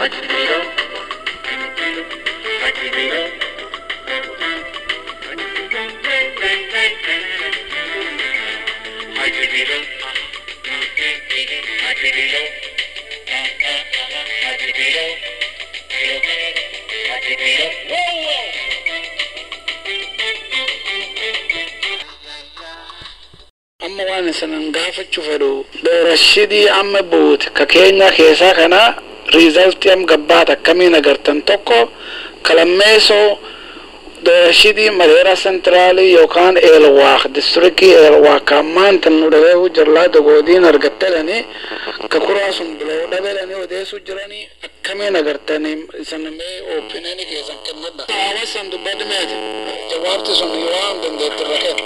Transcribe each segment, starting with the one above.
amma waan isanan gaafachuu fedhu doorashidii amma buute ka keenya keessaa kana riizaltii am gabbaata akkamiin agartan tokko kalammeesoo doorashidii madeera sentraalii yookaan eelwaaq distrikii eelwaaq ammaanta nu dhabeehu jirlaa dogoodiin argattadhani ka kuraa sun bilow dhabedhani odeessu jirani akkamiin agartani isanamee oopineni keessan kennadha hawasan dubbadmeeti jawaabti sun waan dandeetti rakee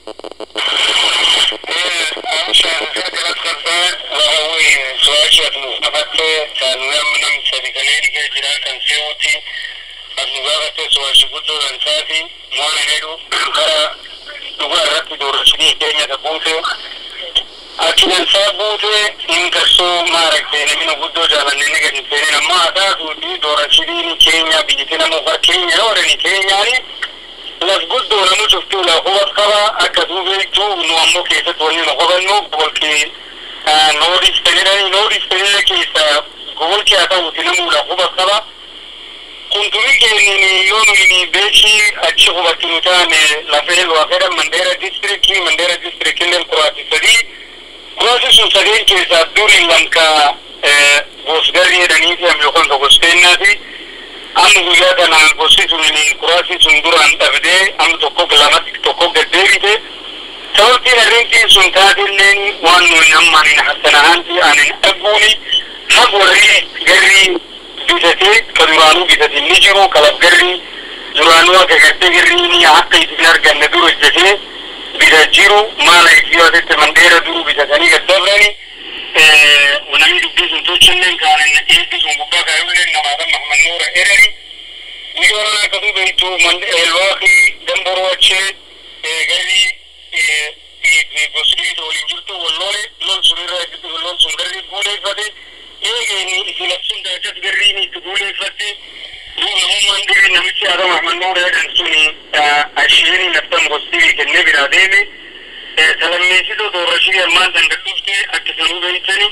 Akkinan isaa buute hin garsoo maaragtee namni guddoo jaalannee ni gadi seenee namma haa taatuuti doorashiriin keenya biyyatti nama ufaa keenya yoo dhani keenyaani las guddoo namu cuftuu la hubat qaba akka duubeetu nu ammoo keessatti wanni nu hubannu bolki noodis fedhani noodis fedhana keessa gobolki haa ta'uti namu la hubat qaba kuntumi keenyini yoo nuyini beekii achi hubatti nu taane lafee lwafedha mandeera distrikii mandeera distrikilleen kuraati sadii kuraasi sun sadeen keessaa duri lamka gosgarri jedhaniiti am yookaan ka goskeennaati amma guyyaa kanaan gosti sun kuraasi sun duraan dhabdee amma tokko lamatti tokko gaddeebite sababtiin arrintiin sun taatilleen waan nuyi ammaan hassanahanti anin dhaguuni haq warri garri bitatee ka duraanuu bitate ni jiru kalaf garri duraanuu akka gartee garriini akka isin arganne dura hojjetee bita jiru maala isiyoositti mandeera duru bitatanii gaddabrani namni dubbii sun tolchalleen kaanan eebbi sun gubbaa kaayolleen namaatan mahmad nuura erani guyyoon akka dubeeytu elwaaqii damboroo achee garri gosiriita waliin jirtu wallole lol sunirra lol sun garri guuleeffate eegeeni isin absun daachas garriin itti guuleeffatte duu namummaan dirri namichi aadam ahmad nuura jedhan suni ashiini naftan gosirii kennee biraa deeme salammeessitoo doorashii ammaan dangadhufte akka sanuu beeytani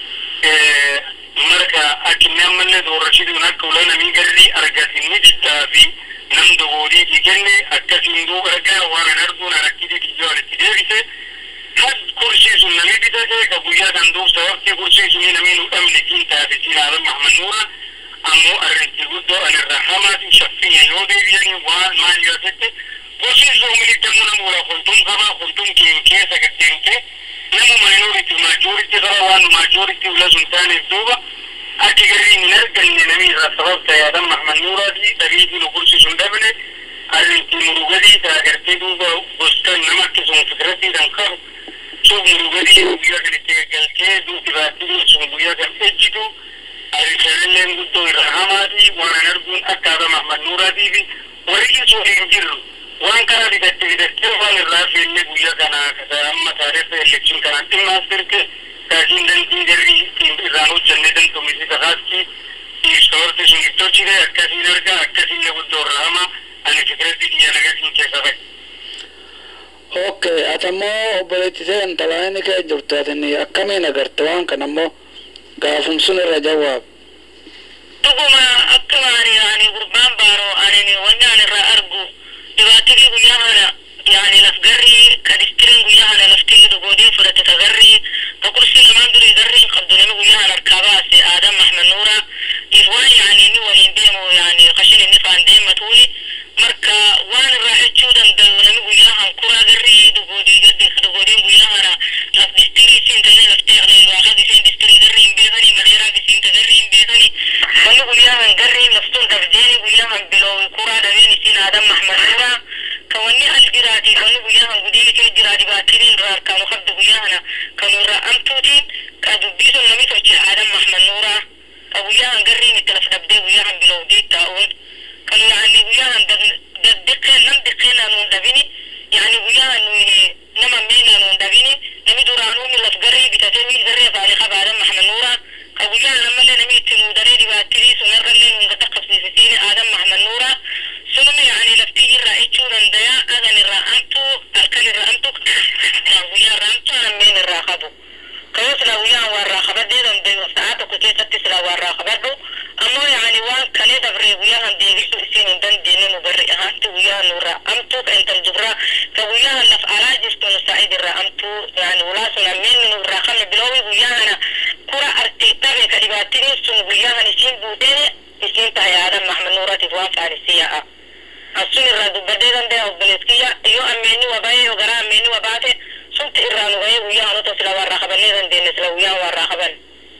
marka akkinni ammallee doorashiidhuun akka ula namii garri argatin ni diddaa fi nam dogoodiitii kenne akkasiin duuba argaa waan an arguun arakkiti kiyyoo alitti deebise had kursii sun nami bitate ka guyyaa kan duub sababtii kursii sunii namii nu dhabne siin taate siin aadan mahmad nuura ammoo arrinti guddoo anirraa hamaati shaffiya yoo deebiyanii waan maal yoo tette gosi zoomiliddamu namura kuntum qaba kuntum keen keessa gaddeemte namu minority majority qaba waan majority ula sun taaneef duuba akki garriin hin arganne namni irraa sabab ta'e adam mahmad nuuraati dhabiitii nu kursi sun dhabne arrinti murugadii taa gartee duuba gostan nama akkasuma fikiratiidhan qabu suuf murugadii guyyaa kan itti gaggaltee duuti baattii sun guyyaa kan ejjitu ariisalleen guddoo irraa hamaati waan an arguun akka adam mahmad nuuraatii fi warri isoo hin jirru waan kana bidatte bidatte waan irraa feenne guyyaa kana kasa amma taarifa elekshin kanaan dhimmaas birke kaasiin dantii garri irraan hojjenne dantumisi kakaatti ibsawarti sun ibtochide akkasiin arga akkasiin na guddoo irraa hama ani fikiratti biyya nagatiin keessa fa'i. Okay, atammoo obboleettisee intalaani kee jirtu atini akkamiin agarte waan kana ammoo gaafum sun irra jawaab. dhuguma akkuma ani ani gurbaan baaroo ani wanni ani irraa argu dhibaattii guyyaa kana yani laf garri ka distiriin guyyaa kana laftii dogoodiin fudhate ka garri ka kursii namaan durii garriin qabdu nami guyyaa kana harkaa baase aadam mahmad nuura if waan yani inni waliin deemu yani kashin inni faan deematuuni marka waan irraa jechuu dandayu nami guyyaa kan kuraa garri dogoodii gadde dogoodiin guyyaa kana laf distirii siin ta'ee laftee qlee waaqa giseen distirii garri hin beekanii madeeraa gisiin ta garri hin beekanii wanni guyyaa kan garri laftuun dabdeeni guyyaa kan biloo kuraa dhabeen isiin aadam mahmad nuura ka wanni al jiraatiif wanni guyyaa kan gudii kee jira dhibaattiin irraa harkaanu qabdu guyyaa kana kan irraa amtuutiin ka dubbii sun nami tolche aadam mahmad nuura ka guyyaa kan garriin itti laf dhabdee guyyaa kan biloo diit taa'uun kan yaani guyyaa kan daddeqqeen nam deqqeen anuun dhabini yaani guyyaa kan nuyi nama miin anuun dhabini nami duraanuu laf garrii bitatee miil garree faane qaba aadam mahmad nuura ka guyyaa kan ammallee nami itti nuu daree dhibaattii sun qabadhu ammoo yaani waan kale dabree guyyahan deebisu isin hin dandeenye nu barri ahaanti guyyahan nurra amtuu ka intal dubra ka guyyahan laf alaa jirtu nu saa'id irra amtuu yaani ulaa sun ammeenni nurraa kanne biloowi guyyahana kura arti dhabe ka dhibaatinin sun guyyahan isiin buutee isiin tahay aadan mahmad nuuratiif waan faarisiya'a asun irraa dubbadee dandaya obboleeskiyya iyo ammeenni wabaye yo gara ammeenni wabaate sunti irraa nu ga'ee guyyahan uto sila warraa qabannee dandeenne sila guyyahan warraa qaban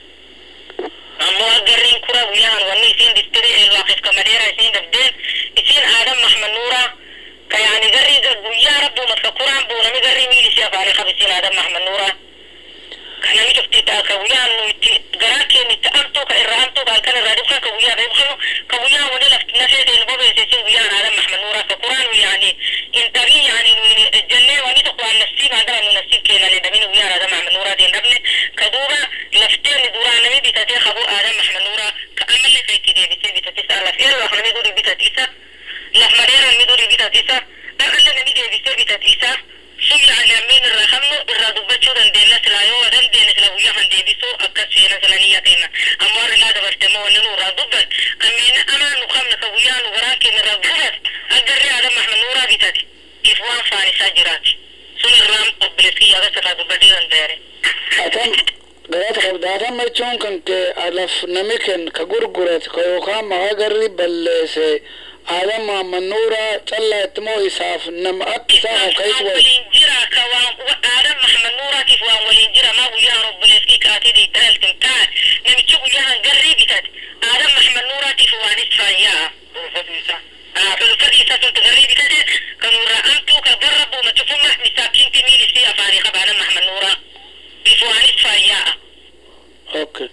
ammoo agarriin kura guyyahan wanni isiin diftiri eelwaaqif kamadeera isiin dabdeen isiin aadan mahmad nuura ka yaani garrii guyyaa rabbuumat ka kuraan buunami garrii miili isii afaanii qab isiin aadan mahmad nuura ka nami cufti ta'a ka guyyahan nu itti garaa keenya itti amtuu ka irraa amtuu ka halkan irraa dhibkan ka guyyaa dhibkanu ka guyyahan wani lafti nafee ta'e nu bobeesse isiin guyyahan aadan mahmad nuura ka kuraan yaani intabii yaani nu jennee wani tokko waan nafsiin aadan nu nafsiin keenan dabini guyyahan aadan mahmad nuuraatiin dhabne ka duuba lafteen duraa nami bitatee qabu aadan mahmad nuura ka amallee ka itti deebisee bitatisa laf eeroo nami duri bitatisa laf madeera nami duri bitatisa dhaqalle nami deebisee bitatisa sun yaani ammeen irraa qabnu irraa dubbachuu dandeenya silaa yoo wa dandeenya sila guyyahan deebisuu akkas seena sila niyya keenya ammoo har'ilaa dabartee wanni nu irraa dubban ammeen amaa nu qabna ka guyyaa nu garaa keenya irraa gubat agarree aadan mahmad nuuraa bitate if waan faanisaa jiraati sun irraa obboleeskiyya agas irraa dubbadee danda'are. Atam garaata qabda atam jechuun kan kee alaf nami ken ka gurgurat ka yookaan maqaa garri balleesse aadan maamman nuura callaa itti moo isaaf nama akka isaa kan ka'itu wayi. waliin jira ka waan aadan mahmad nuuraatiif waan waliin jira maa guyyahan obboleeskii kaatiidii dhaltin taa namichi guyyahan garrii bitate aadan mahmad nuuraatiif waan isfaayyaa dhuunfadiisa dhulfadiisa suntu garrii bitate kanurraa amtuu ka garra buuma cufumma misaakiinti miilisii afaanii qaba aadan mahmad nuuraa if waan isfaayyaa Okay.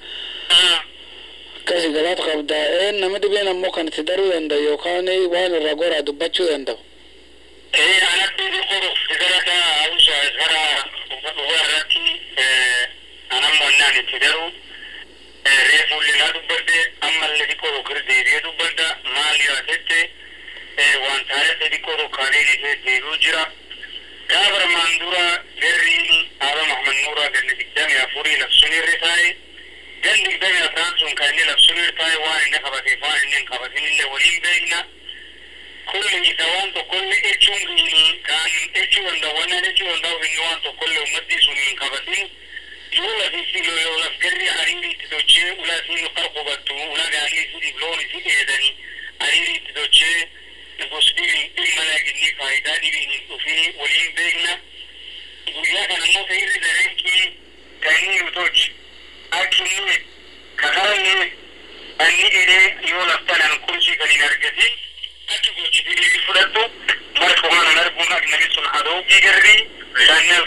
Akkasi garaata qabda een nama dhibeen ammoo kan itti daruu danda'u yookaan waan irraa goraa dubbachuu danda'u. Eh, anatti dhukkuru sigarata awusa gara dhugaa irratti anammo annaan itti daru reefulli na dubbadde ammallee xiqqoo tokkir deebi'ee dubbadda maal yaatette waan taarete xiqqoo tokkaaleen ishee deebi'u jira. Gaafa armaan dura garriin Aaba Mahmad Nuuraa ganni digdamii afurii labsunirri taa'e ganni digdamii afraan sun kan inni labsunirri taa'e waan inni qabateef waan inni hin qabatinillee waliin beekna. kulli isa waan tokkollee jechuun kan jechuu danda'u waan jechuu danda'u inni waan tokkollee ummadii sun hin qabatin yoo lafiisi yoo laf garri ariiri itti tochee ulaa siin qar qubattu ulaa gaarii isiitiif loon isi dheedanii ariiri itti tochee gosdiin dhimma laginni faayidaa dhibiin hin dhufini waliin beekna guyyaa kana immoo ta'irri dareenkii kan inni nu tochi akka inni kakaranni anni edee yoo laftanaan kursii kan hin argatin achi gochitanii fudhattu marka waan arguun agnami sun adoogii garrii shannal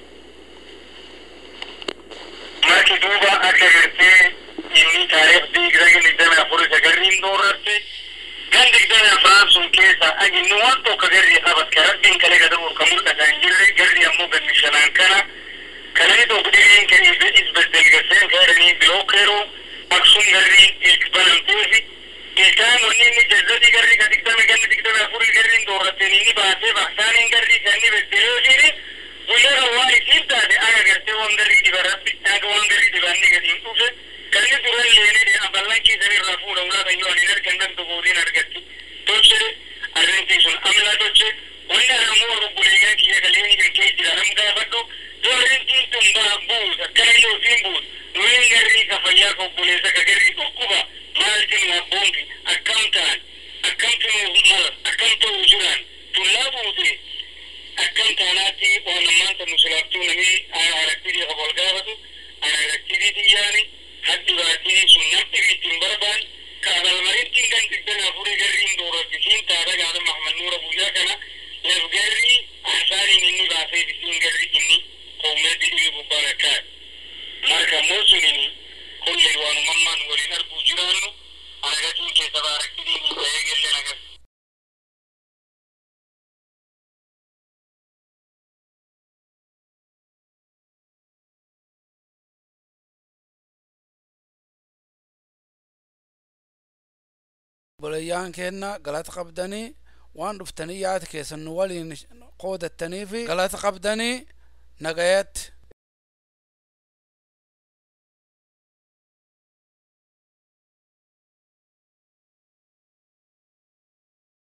marki duuba akka gartee inni taariif digdami digdami afur isa garriin doorratte gan digdami afraan sun keessa aginni waan tokko garrii qabat ka rabbiin kale gadaruur ka mul'ata hin jirre garrii ammoo ganni shanaan kana kalani tokko dhiriin ka isbeddelgaseen ka jedhanii bilookeeroo aksun garriin ilk banamteefi ilkaan wanni inni jazzadii garrii ka digdami ganni digdami afurii garriin doorrateen inni baasee baksaaniin garrii ka inni beddelee jiru guyyaa kan waan isiin taate aga gartee waan garrii dhiba rabbi aga waan garrii dhibanni gadi hin dhufe kan inni dura illee aballan kiisan irraa fuudha ulaa kan yoo ani argan nan dogoodiin argatti tolche arrintii sun amla tolche wanni ana ammoo rubbuleeyyaa kiyya galee hin kee jira nam gaafadhu yoo arrintiin tun baa buus akkana yoo siin buus nuyin garrii ka fayyaa ka obboleessa ka garrii dhukkuba maaltin waa boonti akkam ta'an akkam tunu mala akkam ta'uu jiran tullaa buute akkam taanaatti waan ammaanta musulaaftuu nami araktiidii qaba ol gaafatu ana araktiidii xiyyaani haddi baatii sun namni ittiin barbaan ka abalmarittiin kan digdami afurii garriin doorrattisiin taata gaada mahmad nuura guyyaa kana laf garrii ahsaaniin inni baasee bisiin garri inni qoomeetti dhimi gubbaan akkaa marka ammoo sunini kulley waanumammaan waliin arguu jiraannu anagatuun keessa baaraktidiin hin ta'ee gelleen agas Obboleeyyaan keenna galata qabdanii waan dhuftanii yaada keessan nu waliin qoodattanii fi galata qabdanii nagayatti